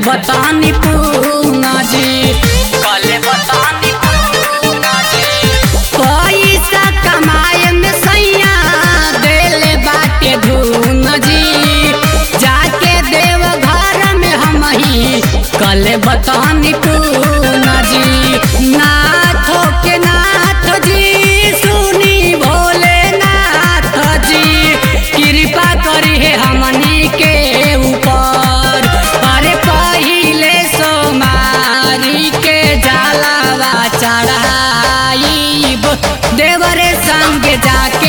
बतानी पूना जी कल बतानी पूना जी पैसा कमाए में सैया देले बाटे धून जी जाके देव घर में हम ही कल बतानी पूना जी नाथ के नाथ जी सुनी भोले नाथ जी कृपा करी है हमनी के ऊपर अरे पहिले सोमारी के जलावा चढ़ाईब देवरे संग जाके